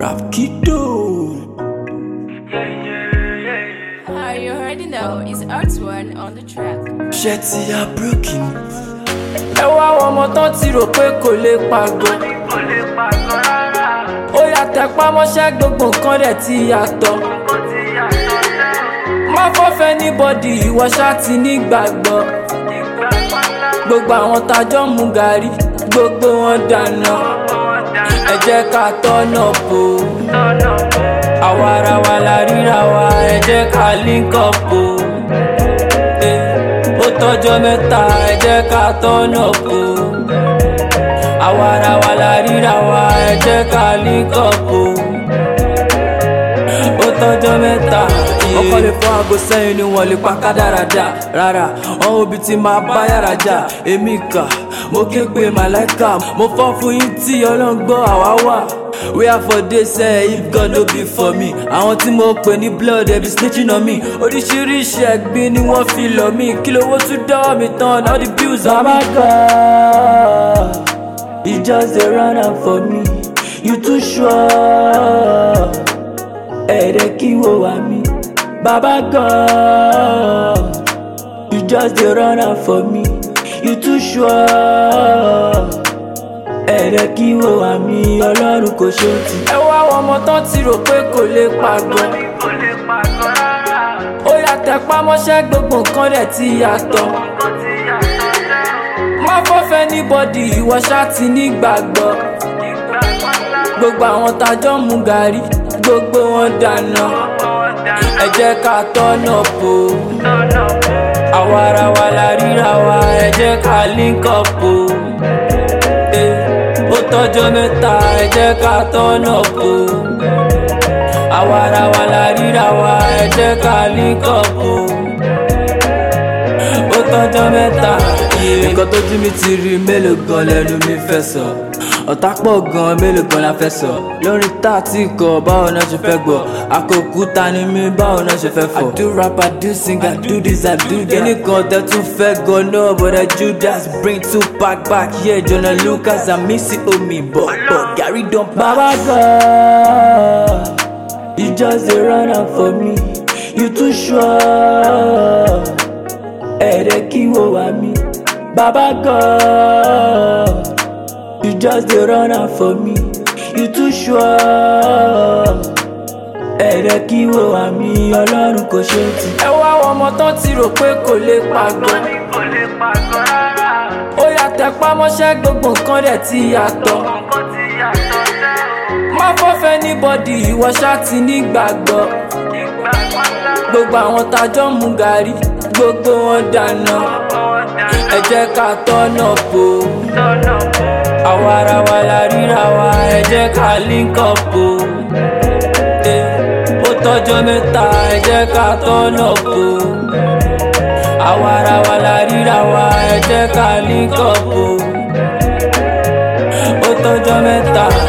Rapkido. Ah, you already know it's Arts One on the track. Ṣé ti ya broken? ẹ wá àwọn ọmọ tán ti rò pé kò lè pàgọ́. ó yà tẹpá mọ́ṣẹ́ gbogbo nǹkan dẹ̀ ti yàtọ̀. má fọ́fẹ́ ní bọ́dì ìwọ ṣá ti nígbàgbọ́. gbogbo àwọn tajọ́ mu gàrí gbogbo wọn dáná. ẹ jẹ́ ká tọ́nà bò ó. àwa ara wa la ríra wa ẹ jẹ́ ká link up o. Eh, ó tọ́jọ́ mẹ́ta ẹ jẹ́ ká tọ́nà bò ó. àwa ara wa la ríra wa ẹ jẹ́ ká link up o. ó tọ́jọ́ mẹ́ta. ọkọ lè fọ aago sẹ́yìn ni wọ́n lè pa kádàrádà rárá wọn òbí ti máa bá yàrá jà èmi kà mo ké pe màláìka mo fọ́ fún yín tí ọlọ́run gbọ́ àwa wà. where for dey say if God no be for me àwọn tí mo pè ní blood ẹ̀ bí snitching on me oríṣiríṣi ẹ̀gbin ni wọ́n fi lọ̀ mí kí lówó tún dọ́wọ́ mi tán all the bills on me. baba God he just dey run am for me you too sure ẹ̀rẹ̀ kí wo wá mi. Baba God, you just dey run am for me. You too sure. Ẹ̀rẹ̀ kí wo wá mi, Ọlọ́run kò ṣe ti. Ẹ wá àwọn ọmọ tán ti rò pé kò lè pàgọ́. Ó yà tẹpá mọ́ṣẹ́ gbogbo nǹkan dẹ̀ ti yàtọ̀. Má fọ́fẹ́ ní bọ́dì ìwọ ṣá ti nígbàgbọ́. Gbogbo àwọn tajọ́ mu gàrí, gbogbo wọn dáná ẹ jẹ́ ká tọ́nà bò ó. àwa ara wa la ríra wa ẹ jẹ́ ká link up o. Eh, ó tọ́jọ́ mẹ́ta ẹ jẹ́ ká tọ́nà bò ó. àwa ara wa la ríra wa ẹ jẹ́ ká link up o. ó tọ́jọ́ mẹ́ta. nǹkan tójú mi ti rí mélòó gan lẹ́nu mi fẹ́ sọ ọ̀tá pọ̀ gan mélòó gan la fẹ́ sọ lórí tá a ti kọ báwo náà ṣe fẹ́ gbọ́ àkókúta ni mí báwo náà ṣe fẹ́ fọ̀. I do rap I do sing I do this I do that. kíní kan tẹ́ tún fẹ́ gan náà bọ̀dẹ̀ Judas bring two pack back here Jonah Lucas and Missy omi but but Gary don pass. Baba God you just dey run am for me you too sure ẹ̀rẹ̀ kí wo wá mi. Baba God. You just dey run am for me, you too sure. Ẹ̀rẹ̀ kí wo àmì Ọlọ́run kò ṣe ti. Ẹ wá àwọn ọmọ tán ti rò pé kò lè pàgọ́. Ó yà tẹpá mọ́ṣẹ́ gbogbo nǹkan dẹ̀ ti yàtọ̀. Má fọ́fẹ́ ní bọ́dì ìwọ ṣá ti nígbàgbọ́. Gbogbo àwọn tajọ́ mu gàrí, gbogbo wọn dáná. Ẹ jẹ́ ká tọ́nà bò ó àwa ara wa la ríra wa ẹ jẹ́ ká link up o. Eh, ó tọ́jọ́ mẹ́ta ẹ jẹ́ ká tọ́nà bò ó. àwa ara wa la ríra wa ẹ jẹ́ ká link up o. ó tọ́jọ́ mẹ́ta.